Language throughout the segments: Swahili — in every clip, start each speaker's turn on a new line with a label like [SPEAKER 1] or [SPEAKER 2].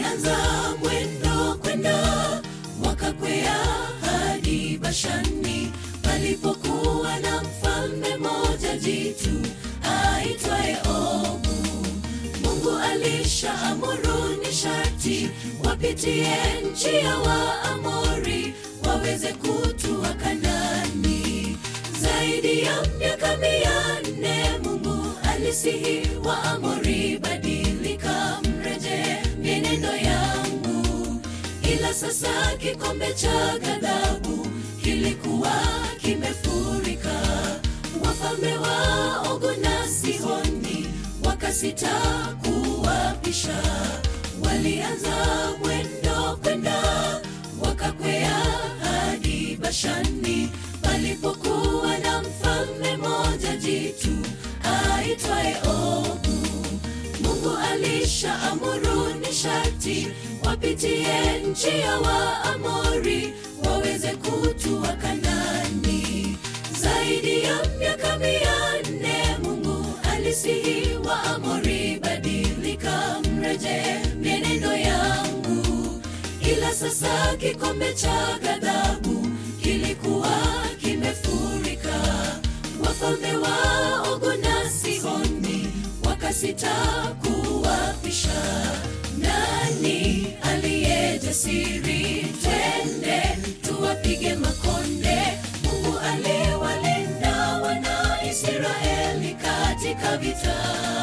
[SPEAKER 1] walianza mwendo kwenda wakakwea hadi Bashani palipokuwa na mfalme moja jitu aitwaye Ogu. Mungu alishaamuru ni sharti wapitie nchi ya Waamori waweze kutua Kanani. Zaidi ya miaka mia nne Mungu alisihi Waamori, badilika, mreje mienendo yangu. Ila sasa kikombe cha ghadhabu kilikuwa kimefurika. Wafalme wa Ogu na Sihoni wakasita kuwapisha, walianza mwendo kwenda wakakwea hadi Bashani palipokuwa na mfalme moja jitu aitwaye Ogu. Mungu alishaamuru ni sharti wapitie nchi ya Waamori waweze kutua Kanani. Zaidi ya miaka mia nne Mungu alisihi Waamori, badilika, mreje mienendo yangu. Ila sasa kikombe cha ghadhabu kilikuwa kimefurika. Wafalme wa Ogu na Sihoni wakasita kuwapisha. Nani aliye jasiri? Twende tuwapige makonde. Mungu aliwalinda wana Israeli katika vita.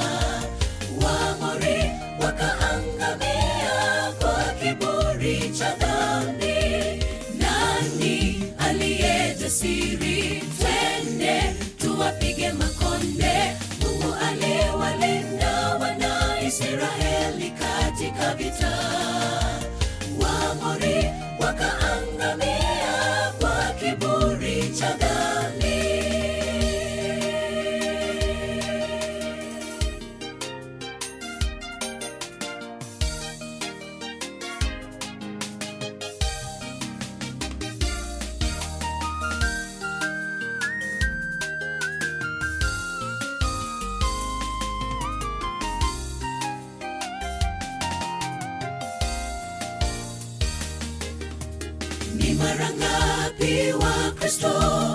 [SPEAKER 1] Waamori wakaangamia kwa kiburi cha dhambi. Nani aliye jasiri? Twende tuwapige makonde. Mungu aliwalinda wana Israeli katika vita. Waamori wakaangamia kwa kiburi cha dhambi. Ni mara ngapi wa Kristo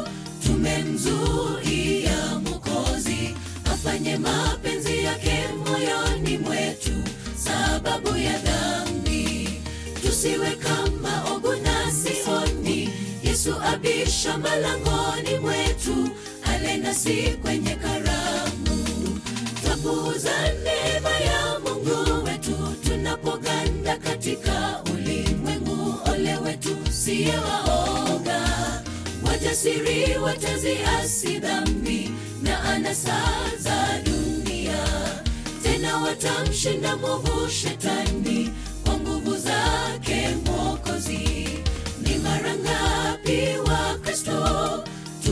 [SPEAKER 1] tumemzuia Mwokozi afanye mapenzi yake moyoni mwetu, sababu ya dhambi. Tusiwe kama Ogu na Sihoni, Yesu abisha malangoni mwetu, ale nasi kwenye karamu. Twapuuza neema ya Mungu wetu tunapoganda katika ulimwengu. Ole wetu siye waoga, wajasiri wataziasi dhambi na anasa za dunia, tena watamshinda mwovu shetani kwa nguvu zake Mwokozi. Ni mara ngapi wa Kristo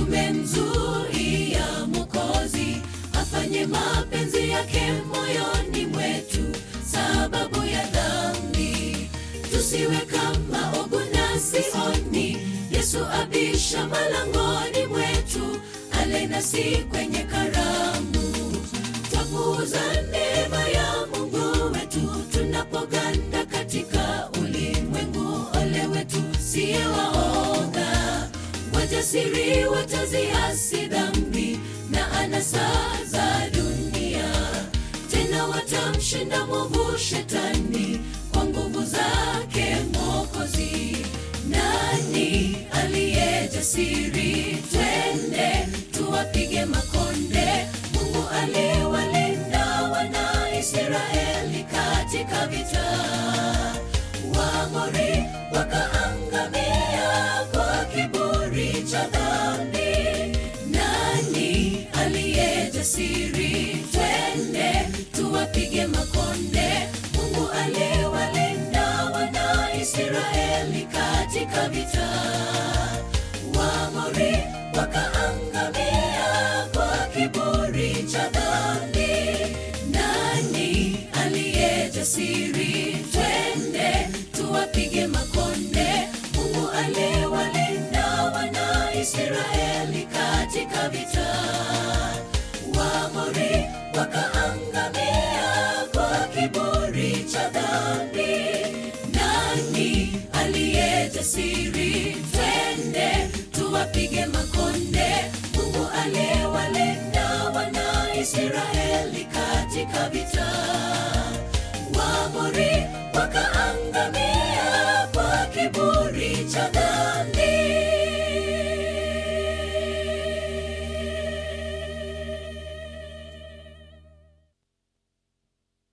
[SPEAKER 1] tumemzuia Mwokozi afanye mapenzi yake moyoni mwetu, sababu ya dhambi. Tusiwe kama Ogu na Sihoni, Yesu abisha malangoni mwetu, ale nasi kwenye karamu. Twapuuza neema ya Mungu wetu tunapoganda katika ulimwengu. Ole wetu siye waoga, wajasiri wataziasi dhambi na anasa za dunia, tena watamshinda mwovu shetani kwa nguvu zake Mwokozi. Nani aliye jasiri? Twende tuwapige makonde. Mungu aliwalinda wana Israeli katika vita. Waamori wakaangamia kwa kiburi cha dhambi. Nani aliye jasiri? Twende tuwapige makonde. Mungu aliwalinda wana Israeli katika vita. Waamori wakaangamia kwa kiburi cha dhambi. Nani aliye jasiri? Twende tuwapige makonde. Mungu aliwalinda wana Israeli katika vita. Waamori wakaangamia kwa kiburi cha dhambi. ujasiri